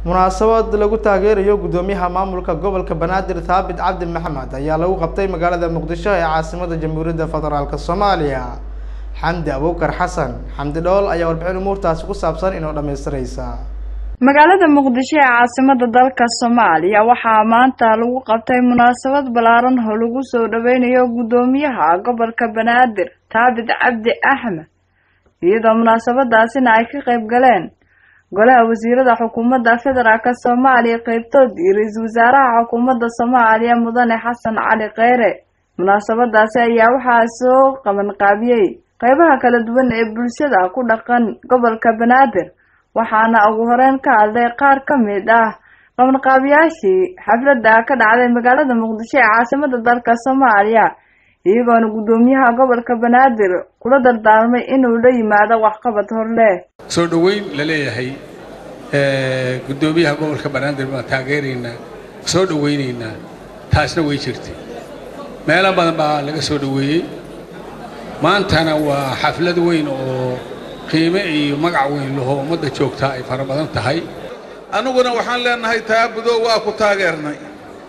munaasabad lagu taageerayo guddoomiyaha maamulka gobolka banaadir thaabit cabdi maxamed ayaa lagu qabtay magaalada muqdisho ee caasimada jamhuuriyadda federaalk soomaaliya xamdi abuukar xasan xamdi dhool ayaa warbixin umuurtaasi ku saabsan inoo dhamaystiraysa magaalada muqdisho ee caasimada dalka soomaaliya waxaa maanta lagu qabtay munaasabad ballaaran oo lagu soo dhaweynayo guddoomiyaha gobolka banaadir thaabit cabdi axmed iyadoo munaasabadaasina ay ka qayb galeen golaha wasiirada xukuumadda federaalk soomaaliya qeybtood iyo ra-iisul wasaaraha xukuumadda soomaaliya mudane xasan cali kheyre munaasabadaasi ayaa waxaa soo qabanqaabiyey qeybaha kala duwan ee bulshada ku dhaqan gobolka banaadir waxaana ugu horeyn ka hadlay qaar ka mid ah qabanqaabiyaashii xafladda ka dhacday magaalada muqdisho ee caasimada dalka soomaaliya iyagoona guddoomiyaha gobolka banaadir kula dardaarmay inuu la yimaado waxqabad horleh soo dhoweyn la leeyahay guddoomiyaha gobolka banaadir baan taageeraynaa soo dhoweynaynaa taasna way jirtay meelo badan baa laga soo dhoweeyey maantana waa xaflad weyn oo qiime iyo magac weyn laho ummadda joogtaa ay fara badan tahay annuguna waxaan leenahay taabudo waa ku taageernay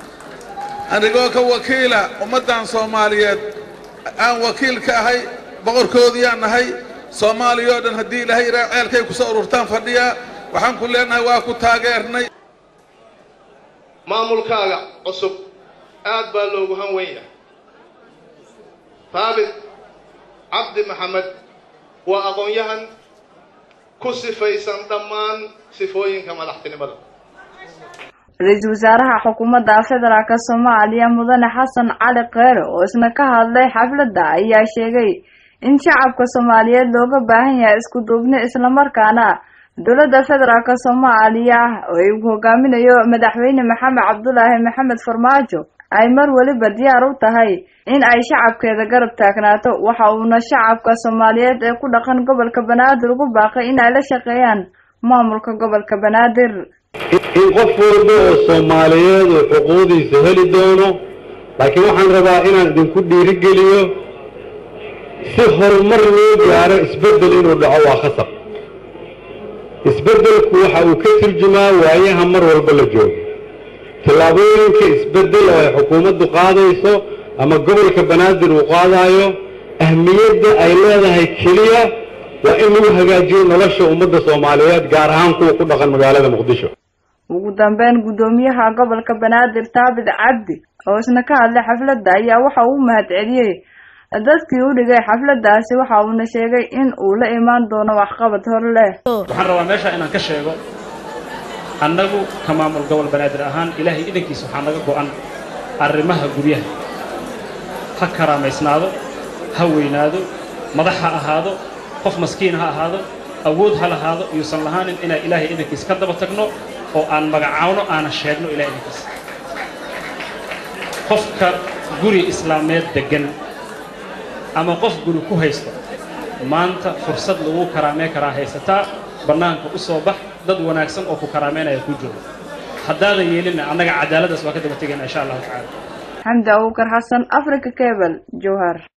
anigoo ka wakiila ummaddan soomaaliyeed aan wakiil ka ahay boqorkoodiyaan nahay soomaaliya oo dhan haddii ilaahay iraa ceelkay ku soo ururtaan fadhiyaa waxaan ku leenahay waa ku taageernay maamulkaaga cusub aad baa loogu han weyn yahay thaabit cabdi maxamed waa aqoon-yahan ku sifaysan dhammaan sifooyinka madaxtinimada ra-iisul wasaaraha xukuumadda federaalk soomaaliya mudane xasan cali kheyre oo isna ka hadlay xafladda ayaa sheegay in shacabka soomaaliyeed looga baahan yahay isku duubni islamarkaana dowladda federaalk soomaaliya oo ay hogaaminayo madaxweyne maxamed cabdulaahi maxamed farmaajo ay mar weliba diyaar u tahay in ay shacabkeeda garab taagnaato waxa uuna shacabka soomaaliyeed ee ku dhaqan gobolka banaadir ugu baaqay in ay la shaqeeyaan maamulka gobolka banaadir in qof walba oo soomaaliyeed uu xuquuqdiisa heli doono laakiin waxaan rabaa inaan idinku dhiirigeliyo si horumar loo gaaro isbeddel inuu dhaco waa khasab isbeddelku waxa uu ka turjumaa waayaha mar walba la joogo tallaabooyinka isbeddel oo ay xukuumaddu qaadayso ama gobolka banaadir uu qaadayo ahmiyadda ay leedahay keliya waa in lagu hagaajiyo nolosha ummadda soomaaliyeed gaar ahaan kuwa ku dhaqan magaalada muqdisho ugu dambeyn guddoomiyaha gobolka banaadir thaabit cabdi oo isna ka hadlay xafladda ayaa waxa uu mahad celiyey dadkii u dhigay xafladdaasi waxa uuna sheegay in uu la imaan doono waxqabad hor leh waxaan rabaa meesha inaan ka sheego annagu ka maamul gobol banaadir ahaan ilaahay idankiisa waxaa naga go'an arrimaha guryaha ha karaamaysnaado ha weynaado madax ha ahaado qof maskiin ha ahaado awood ha lahaado iyuusan lahaanin inaan ilaahay idankiisa ka daba tagno oo aan magacaawno aanan sheegno ilahay idankiisa qofka guri islaameed deggan ama qof guri ku haysto maanta fursad lagu karaamee karaa haysataa bannaanka u soo bax dad wanaagsan oo ku karaameynaya ku jooga haddaadan yeelinna annaga cadaaladdaas waa ka daba tegayna insha allahu tacaala xamdi abuukar xasan africa cable jowhar